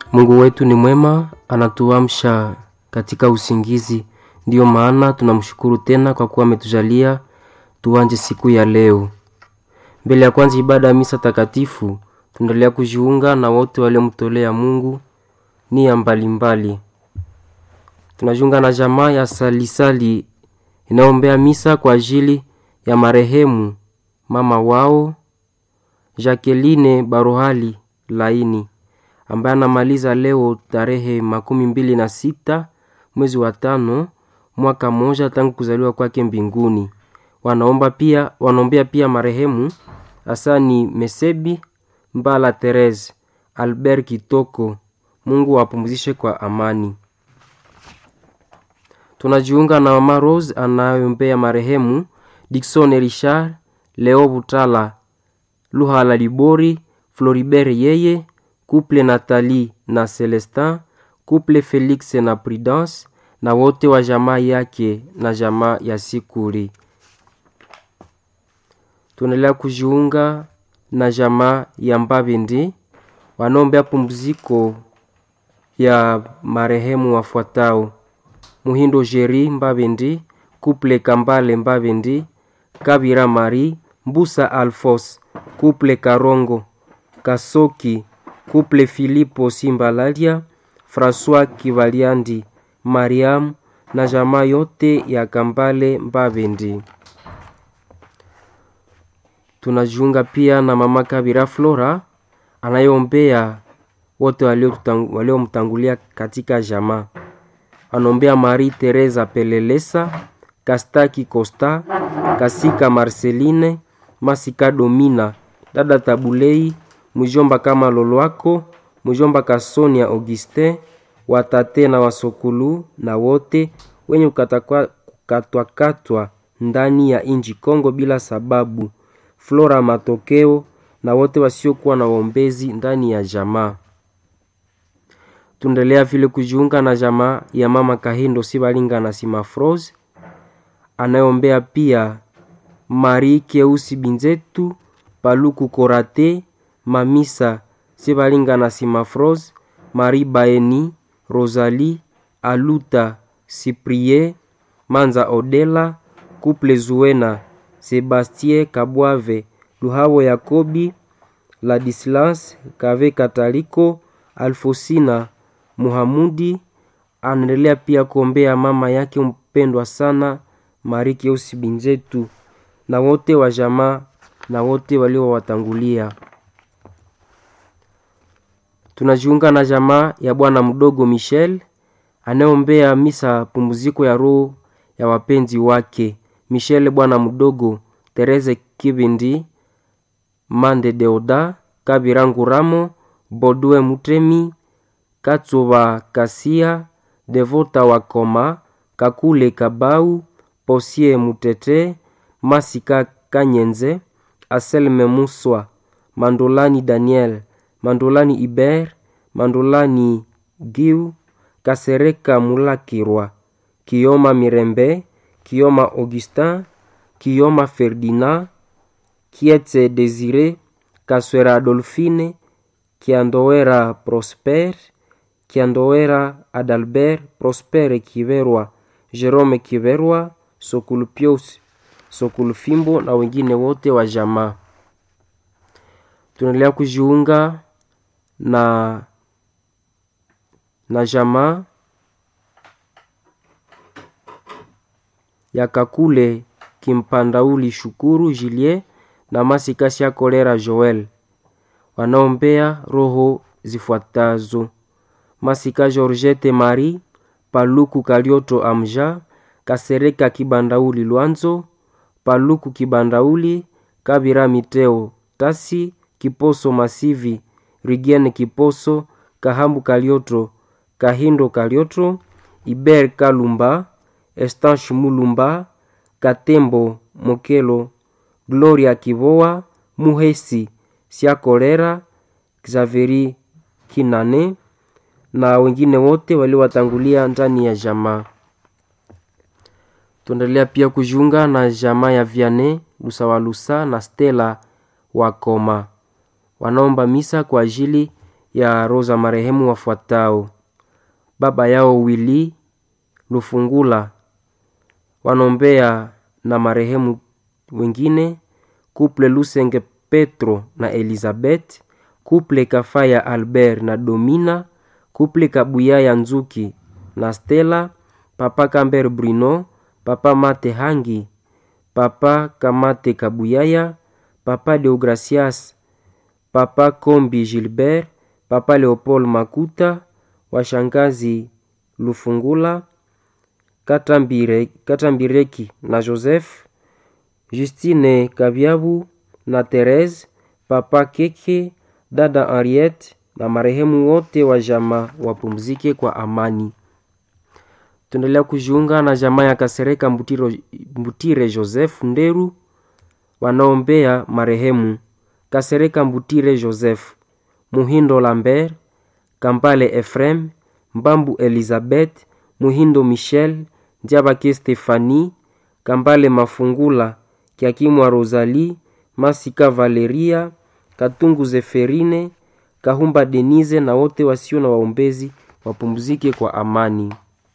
Mungu wetu ni mwema, anatuamsha katika usingizi. Ndiyo maana tunamshukuru tena kwa kuwa ametujalia tuanje siku ya leo. Mbele ya kwanza ibada ya misa takatifu, tunaendelea kujiunga na wote waliomtolea Mungu nia mbalimbali. Tunajiunga na jamaa ya salisali inayombea misa kwa ajili ya marehemu mama wao Jacqueline Barohali Laini ambaye anamaliza leo tarehe makumi mbili na sita mwezi wa tano mwaka mmoja tangu kuzaliwa kwake mbinguni. Wanaomba pia wanaombea pia marehemu Asani Mesebi Mbala Therese Albert Kitoko, Mungu awapumzishe kwa amani. Tunajiunga na mama Rose anayombea marehemu Dickson Richard Leo Butala Luhala Libori Floribert Yeye Couple Nathalie na Celestin Couple Felix na Prudence na wote wa jamaa yake na jamaa ya Sikuri. Tunaendelea kujiunga na jamaa ya Mbabindi wanaombea pumziko ya marehemu wafuatao: Muhindo Jeri Mbabindi, Couple Kambale Mbabindi, Kabira Mari, Mbusa Alfos, Couple Karongo, Kasoki, Couple Filipo Simbalalia, François Kivaliandi, Mariam na jamaa yote ya Kambale Mbabindi. Tunajiunga pia na mama Kabira Flora anayeombea wote waliomtangulia katika jamaa. Anaombea Marie Teresa Pelelesa, Kastaki Costa, Kasika Marceline, Masika Domina, dada Tabulei, mjomba kama Lolwako, mjomba Kasonia Augustin, watate na wasokulu na wote wenye kukatwakatwa ndani ya inji Kongo bila sababu. Flora Matokeo na wote wasiokuwa na waombezi ndani ya jamaa. Tuendelea vile kujiunga na jamaa ya mama Kahindo Sibalinga na Simafrose anayeombea pia Marie Keusi Binzetu, Paluku Korate, Mamisa Sibalinga na Simafrose, Marie Baeni, Rosalie Aluta, Cyprien Manza Odela, Couple Zuena, Sebastien Kabwave, Luhabo Yakobi, Ladislas Kave Kataliko, Alfosina Muhamudi. Anaendelea pia kuombea mama yake mpendwa sana Marie Keusi Binzetu na wote wa jamaa na wote waliowatangulia. Tunajiunga na jamaa ya bwana mdogo Michel anayeombea misa pumziko ya roho ya wapenzi wake Michel bwana mdogo, Tereze Kibindi, Mande Deoda, Kabirangu Ramo, Bodwe Mutemi, Katsuba Kasia, Devota Wakoma, Kakule Kabau, Posie Mutete, Masika Kanyenze, Aselme Muswa, Mandolani Daniel, Mandolani Iber, Mandolani Giu, Kasereka Mulakirwa, Kioma Mirembe, Kioma Augustin, Kioma Ferdinand, Kietse Desire, Kaswera Adolfine, Kiandowera Prosper, Kiandowera Adalbert, Prosper Kiverwa, Jerome Kiverwa, Sokulupios, Sokulufimbo na wengine wote wa jamaa. Tunaendelea kujiunga na na jamaa ya Kakule Kimpandauli Shukuru Julie na Masikasi ya Kolera Joel wanaombea roho zifuatazo: Masika Georgette Marie, Paluku Kalioto Amja, Kasereka Kibandauli Lwanzo, Paluku Kibandauli, Kabira Miteo Tasi, Kiposo Masivi, Rigiene Kiposo, Kahambu Kalioto, Kahindo Kalioto, Iber Kalumba, Estanche Mulumba, Katembo Mokelo, Gloria Kivoa, Muhesi Siakolera, Xaveri Kinane na wengine wote waliowatangulia ndani ya jamaa. Tuendelea pia kujiunga na jamaa ya Viane Lusawalusa na Stella Wakoma wanaomba misa kwa ajili ya roho za marehemu wafuatao: baba yao Wili Lufungula, wanaombea na marehemu wengine kuple Lusenge Petro na Elizabeth, kuple Kafaya Albert na Domina, kuple Kabuyaya Nzuki na Stella, papa Camber Bruno, papa Mate Hangi, papa Kamate Kabuyaya, papa Deogracias, papa Kombi Gilbert, papa Leopold Makuta, washangazi Lufungula, Katambire, Katambireki na Joseph, Justine Kabyabu na Therese, papa Keke, dada Henriette na marehemu wote wa jamaa wapumzike kwa amani. Tuendelea kujiunga na jamaa ya Kasereka Mbutiro, Mbutire Joseph Nderu wanaombea marehemu Kasereka Mbutire Joseph, Muhindo Lambert, Kampale Efrem, Mbambu Elizabeth, Muhindo Michel, Ndiabake Stefani, Kambale Mafungula, Kiakimwa Rosalie, Masika Valeria, Katungu Zeferine, Kahumba Denise na wote wasio na waombezi wapumzike kwa amani.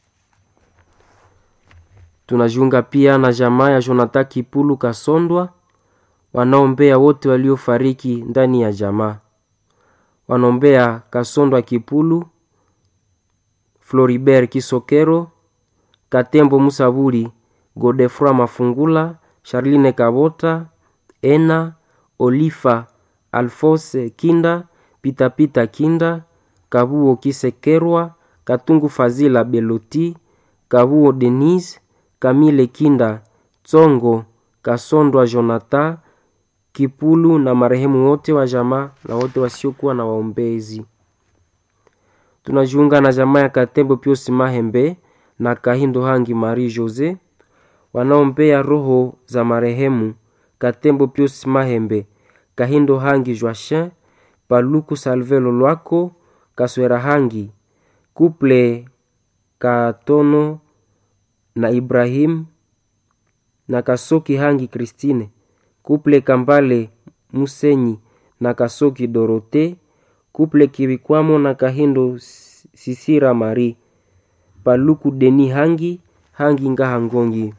Tunajiunga pia na jamaa ya Jonathan Kipulu Kasondwa wanaombea wote waliofariki ndani ya jamaa. Wanaombea Kasondwa Kipulu, Floribert Kisokero, Katembo Musaburi, Godefroy Mafungula, Charline Kabota, Ena Olifa, Alphonse Kinda, Pitapita Kinda, Kabuo Kisekerwa, Katungu Fazila Beloti, Kabuo Denise, Kamile Kinda, Tsongo Kasondwa Jonathan Kipulu na marehemu wote wa jamaa na wote wasiokuwa na waombezi. Tunajiunga na jamaa ya Katembo Pius Mahembe na Kahindo Hangi Marie Jose wanaombea roho za marehemu Katembo Pius Mahembe, Kahindo Hangi Joachin, Paluku Salvelo Lwako, Kaswera Hangi, Kuple Katono na Ibrahim na Kasoki Hangi Christine, Kuple Kambale Musenyi na Kasoki Dorote, Kuple Kibikwamo na Kahindo Sisira Marie, Paluku Deni Hangi, Hangi Ngaha Ngongi.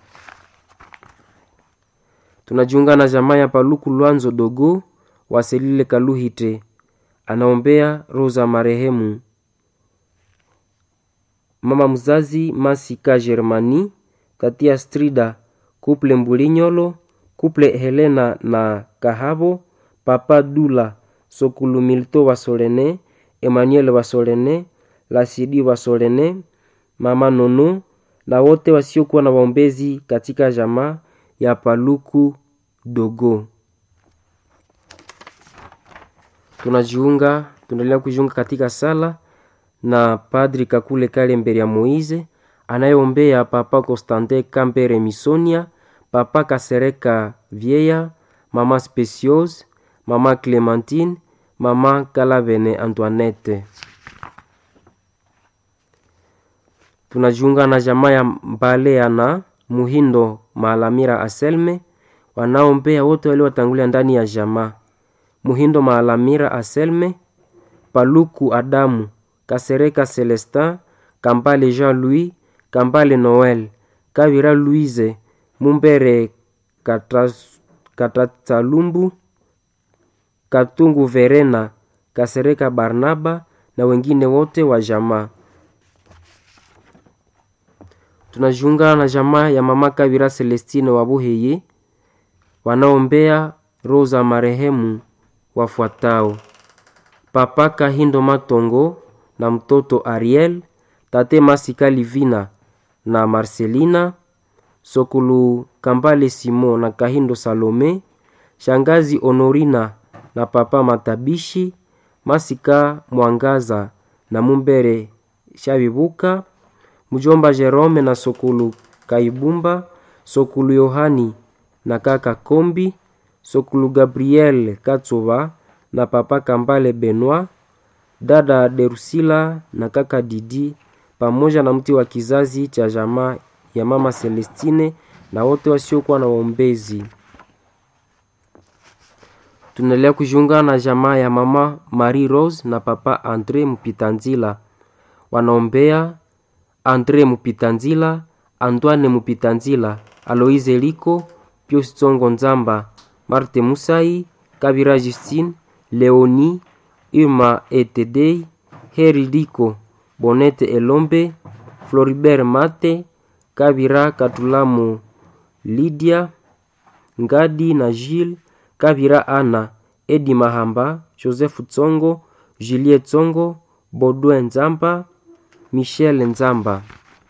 Tunajiunga na jamaa ya Paluku Lwanzo Dogo Waselile Kaluhite anaombea roho za marehemu mama mzazi Masika Germani, tatia Strida, kuple Mbulinyolo, kuple Helena na Kahabo, papa Dula Sokulu Milto Wasolene, Emmanuel Wasolene, Lasidi Wasolene, mama Nono na wote wasiokuwa na waombezi katika jamaa ya Paluku Dogo. Tunajiunga, tunaendelea kujiunga katika sala na Padri Kakule Kale mbele ya Moize anayeombea Papa Constantin Kambere Misonia, Papa Kasereka Vieya, Mama Speciose, Mama Clementine, Mama Kalavene Antoinette. Tunajiunga na jamaa ya Mbalea na Muhindo Maalamira Aselme wanaombea wote waliotangulia ndani ya jamaa. Muhindo Maalamira Aselme, Paluku Adamu, Kasereka Celestin, Kambale Jean-Louis, Kambale Noel, Kavira Louise, Mumbere Katatsalumbu, Katungu Verena, Kasereka Barnaba na wengine wote wa jamaa. Tunajiunga na jamaa ya mama Kavira Celestine Wabuheye wanaombea roho za marehemu wafuatao: Papa Kahindo Matongo na mtoto Ariel, tate Masika Livina na Marcelina, Sokulu Kambale Simo na Kahindo Salome, shangazi Honorina na papa Matabishi, Masika Mwangaza na Mumbere Shabibuka, mjomba Jerome na Sokulu Kaibumba, Sokulu Yohani na kaka Kombi, Sokulu Gabriel Katsoba na papa Kambale Benoit, dada Derusila na kaka Didi pamoja na mti wa kizazi cha jamaa ya mama Celestine na wote wasiokuwa na waombezi. tunaendelea kujiunga na jamaa ya mama Marie Rose na papa Andre Mupitanzila, wanaombea Andre Mupitanzila, Antoine Mupitanzila, Aloise Liko, Pius Tsongo Nzamba, Marte Musai, Kabira Justine, Leoni, Irma Etedei, Heri Liko, Bonete Elombe, Floribert Mate, Kabira Katulamu, Lydia Ngadi na Gilles, Kabira Ana, Edi Mahamba, Joseph Tsongo, Julie Tsongo, Baudouin Nzamba, Michel Nzamba.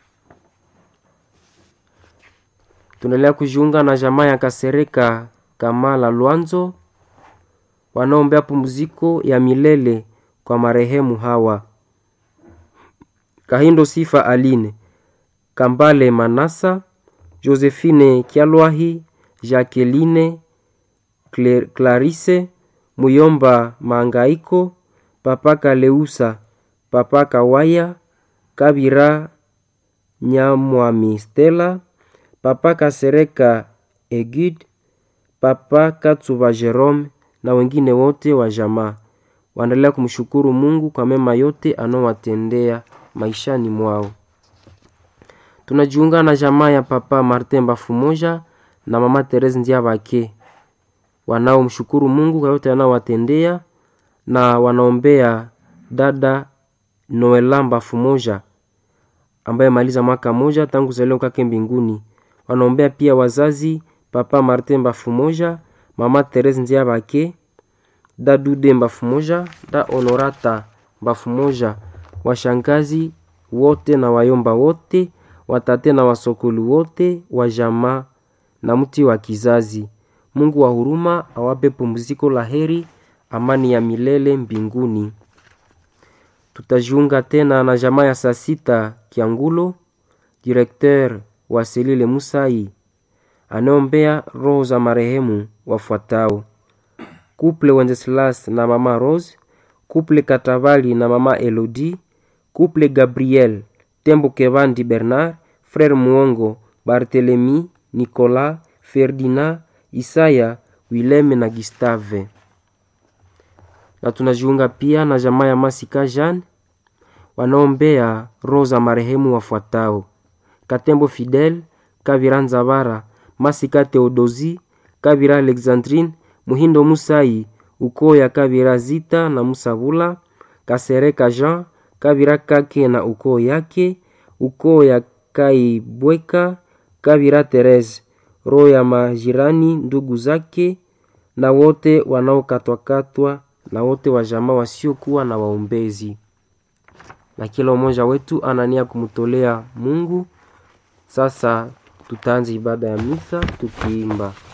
Tunaendelea kujiunga na jamaa ya Kasereka Kamala Lwanzo wanaombea pumziko ya milele kwa marehemu hawa: Kahindo Sifa Aline, Kambale Manasa, Josephine Kyalwahi, Jacqueline Clarisse, Muyomba Mangaiko, Papa Kaleusa, Papa Kawaya, Kabira Nyamwami Stella, Papa Kasereka Egid, Papa Katsuba Jerome na wengine wote wa jamaa waendelea kumshukuru Mungu kwa mema yote anaowatendea maishani mwao. Tunajiunga na jamaa ya Papa Martin Bafumoja na Mama Therese Ndiabake wanaomshukuru Mungu kwa yote anaowatendea na wanaombea dada Noela Bafumoja ambaye maliza mwaka moja tangu kuzaliwa kwake mbinguni. Wanaombea pia wazazi Papa Martin Bafumoja, Mama Therese Ndiabake, da Dude Bafumoja, da Honorata Bafumoja, washangazi wote na wayomba wote, watate na wasokolu wote wa jamaa na mti wa kizazi. Mungu wa huruma awape pumziko la heri, amani ya milele mbinguni. Tutajiunga tena na jamaa ya saa sita Kiangulo, direkteur wa Selile Musai anaombea roho za marehemu wafuatao: Couple Wenceslas na mama Rose, Couple Katavali na mama Elodie, Couple Gabriel Tembo Kevandi Bernard, Frere Muongo, Barthelemy, Nicolas, Ferdinand, Isaya, Wileme na Gustave. Na tunajiunga pia na jamaa ya Masika Jean wanaombea roho za marehemu wafuatao: Katembo Fidel, Kavira Nzabara, Masika Theodosi, Kavira Alexandrine, Muhindo Musai, ukoo ya Kavira Zita na Musabula, Kasereka Jean, Kavira Kake na ukoo yake, ukoo ya Kaibweka, Kavira Therese, roho ya majirani ndugu zake na wote wanaokatwakatwa na wote wa jamaa wasiokuwa na waombezi. Na kila mmoja wetu anania kumtolea Mungu. Sasa tutaanza ibada ya misa tukiimba